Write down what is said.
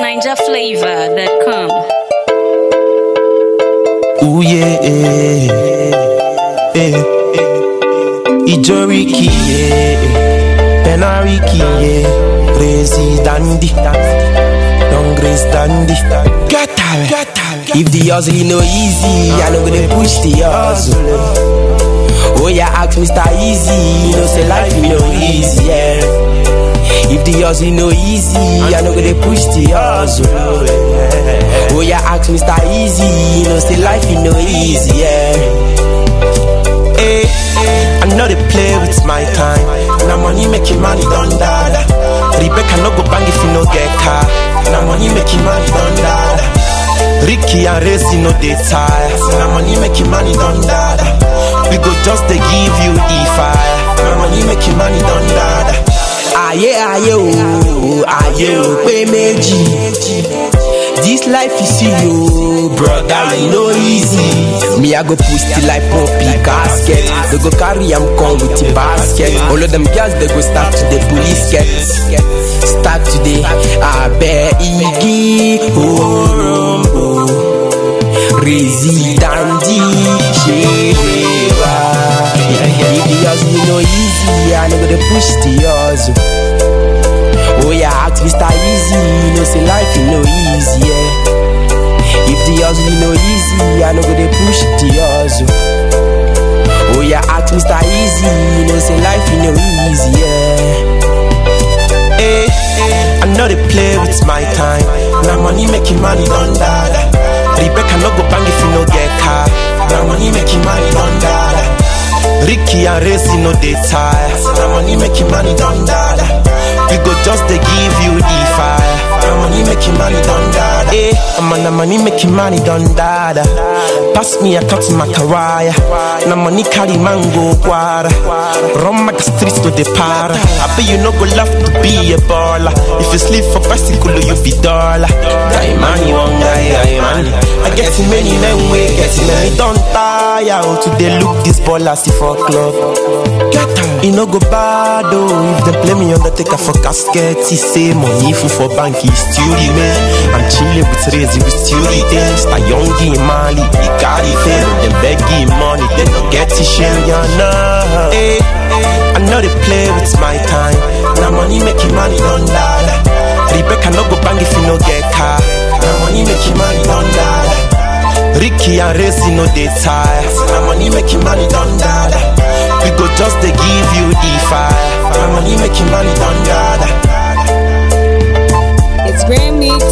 NinjaFlavor.com. Ooh yeah, eh, eh. Ijoriki, yeah, Penariki, yeah, Crazy Dandy, Young Grace Dandy. Get out, get out. If the hustle no easy, I know gonna push the hustle. Oh yeah, ask Mr. Easy, you know say life no easy, yeah. If the hustle no easy, I know gonna push the hustle. Oh yeah, ask Mr. Easy, you know say life no easy, yeah. Hey, I know they play with my time. Now money making money done dada. Rebecca no go bang if you no get car. Now money making money done dada. Ricky and Racy no they tire. Now money making money done dada. We go just to give you the fire. Now money making money done dada. Aye aye oh, aye oh, pé méjì. This life you see yo, brother, e no easy. Me I go push till I pop the casket. They go carry am come with the basket. All of them girls they go start to the police get. Start today, I bear igi orombo. Rizzy dandy shewa. If the hustle no easy, I no go dey push the hustle. Oh yeah, ask Mr. Easy, you know say life is no easy, yeah. If the hustle no easy, I know go dey push the hustle. Oh yeah, ask Mr. Easy, you know say life is no easy, yeah. Hey, I know they play with my time. Now money making money done dada. Rebecca no go bang if you no get car. Now money making money done dada. Ricky and Racy no they tire. Now money making money done dada. We go just to give you the fire. Now money making money done dada. Hey, I'm on the money making money done dada. Pass me a cut to my caraya. Now money carry mango guara. Run my streets to the para. I bet you no go love to be a baller. If you sleep for bicycle, you be dollar. Die money, one guy, die money. I get too many men way, get too many don't tire. Oh, today look this baller see for club. Get out. It no go bad oh. If they play me undertaker for casket, he say money full for bank, he still remain. I'm chilling with Razy, we still retain. Sta young in Mali, he got it fail. Them begging money, they don't get it share, ya know. Hey, I know they play with my time. Now money making money done dada. Rebecca no go bang if you no get car. Now money making money done dada. Ricky and Racy no they tire. Now money making money done dada. We go just to give you the fire. Now money making money done dada. It's Grand Mix